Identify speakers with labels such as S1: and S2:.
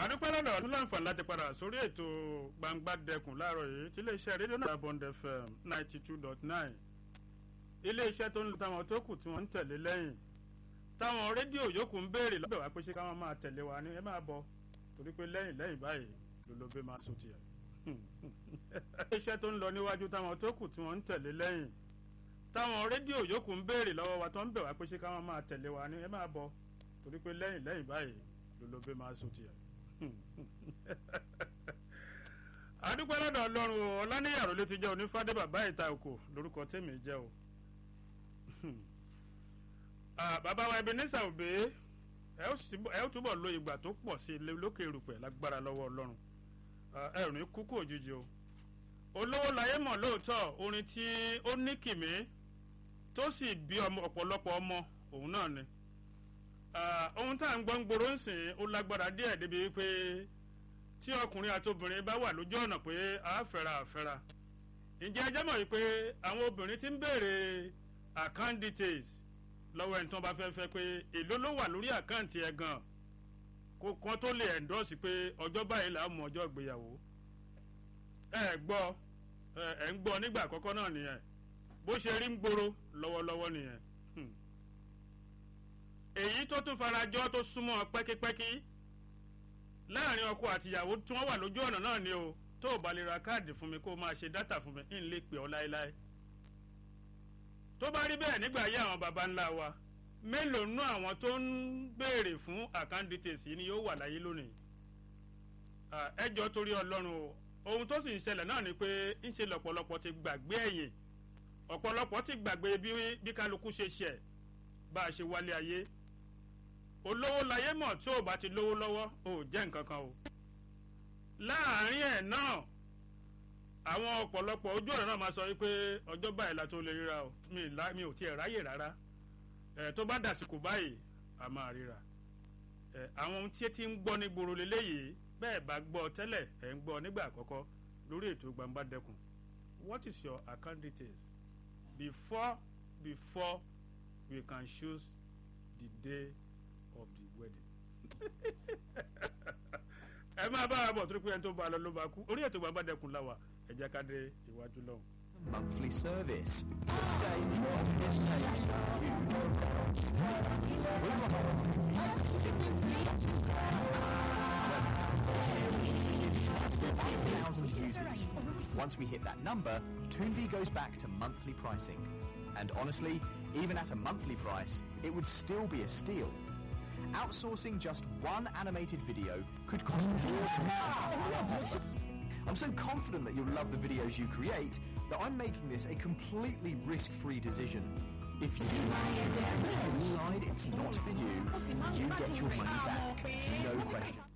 S1: àdúpẹ́ lọ́dọ̀ ọdún láǹfààní láti padà sórí ètò gbangba dẹkùn láàárọ̀ yìí tí iléeṣẹ́ rédíò náà bond fm ninety two dot nine iléeṣẹ́ tó ń lu táwọn tó kù tí wọ́n ń tẹ̀lé lẹ́yìn táwọn rédíò yòókù ń béèrè lọ́dọ̀ wá pé ṣé káwọn máa tẹ̀lé wa ní ẹ máa bọ̀ torí pé lẹ́yìn lẹ́yìn báyìí lólobé máa sùn tiẹ̀ iléeṣẹ́ tó ń lọ níwájú táwọn tó kù tí wọ́n ń tẹ̀lé lẹ́yìn táwọn rédíò yòókù ń béèrè lọ́wọ́ wa tó ń bẹ̀ wá pé ṣé káwọn máa tẹ̀lé wa ní ẹ máa bọ̀ torí pé lẹ́yìn lẹ́yìn báyìí lólobé máa sùn tiẹ̀ adúpẹ́ lọ́dọ̀ ọlọ́run o ọláníyàrá ló ti jẹ́ onífádé bàbá ìta òkò lórúkọ tèmi jẹ́ o bàbá wa Ebenezer Obey ẹ ó túbọ̀ lo ìgbà tó pọ̀ sí ilé lókè erùpẹ̀ lágbára lọ́wọ́ ọlọ́run ẹ ò ní kúkú òjijì o olówó láyé mọ̀ lóòótọ́ orin tí ó ní kìmí tó sì bí ọ̀pọ̀lọpọ̀ ọmọ òun náà ni ohun tá à ń gbọ́ ń gbòòrò ń sìn ó lágbára díẹ̀ débi wípé tí ọkùnrin àti obìnrin bá wà lójú ọ̀nà pé àáfẹ́ra àfẹ́ra ǹjẹ́ ẹ jẹ́ mọ̀ wípé àwọn obìnrin ti ń béèrè account details lọ́wọ́ ẹni tí wọ́n bá fẹ́ fẹ́ pé èló ló wà lórí àkáǹtì ẹ̀ gan kó kan tó lè endorse pé ọjọ́ báyìí là á mú ọjọ́ ìgbéyàwó ẹ gbọ́ ẹ ń gbọ́ nígbà àkọ́kọ́ náà nìyẹn bó ṣe rí ń gbòòrò lọ́wọ́lọ́wọ́ nìyẹn èyí tó tún farajọ́ tó súnmọ́ pẹ́kípẹ́kí láàrin ọkọ àtìyàwó tí wọ́n wà lójú ọ̀nà náà ni o tó o bá lè ra káàdì fún mi kó o máa ṣe dátà fún mi ń lè pè ọ́ láéláé tó bá rí bẹ́ẹ̀ nígbà ayé àwọn baba ńlá wa mélòó nú àwọn tó ń béèrè fún account details yìí ni yóò wà láyé lónìí ẹjọ́ torí ọlọ́run o ohun tó sì ń ṣẹlẹ̀ náà ni pé ń ṣe lọ́pọ̀lọpọ̀ ti gbàgbé ẹ̀yìn ọ̀pọ̀lọpọ̀ ti gbàgbé bí kálukú ṣe ṣẹ̀ bá a ṣe wálé ayé olówó láyé mọ̀ tí ò bá ti lówó lọ́wọ́ ò jẹ́ nǹkan kan o láàárín ẹ̀ náà àwọn ọ̀pọ̀lọpọ̀ ojú ọ̀nà náà máa sọ wípé ọjọ́ báyìí la tó lè ríra o mi ò tiẹ̀ ráyè rárá ẹ̀ tó bá dàsìkò báyìí a máa ríra ẹ̀ àwọn ohun tí ẹ ti ń gbọ́ ní gbòòrò lélẹ́yìí bẹ́ẹ̀ bá gbọ́ tẹ́lẹ̀ ẹ̀ ń gbọ́ nígbà àkọ́kọ́ lórí ètò gbangba dẹkùn what is your account details before before we can choose the day of the wedding. ẹ máa bá a bọ̀ torí pé ẹni tó bá a lọ ló bá kú orí ètò gbàgbà dẹkùn láwà ẹ jẹ́ ká dé iwájú lọ́hùn.
S2: monthly service. But today, what is made for you? We want thousand users. Once we hit that number, Toonby goes back to monthly pricing. And honestly, even at a monthly price, it would still be a steal. Outsourcing just one animated video could cost more I'm so confident that you'll love the videos you create that I'm making this a completely risk-free decision. If you decide it's not for you, you get your money back, no question.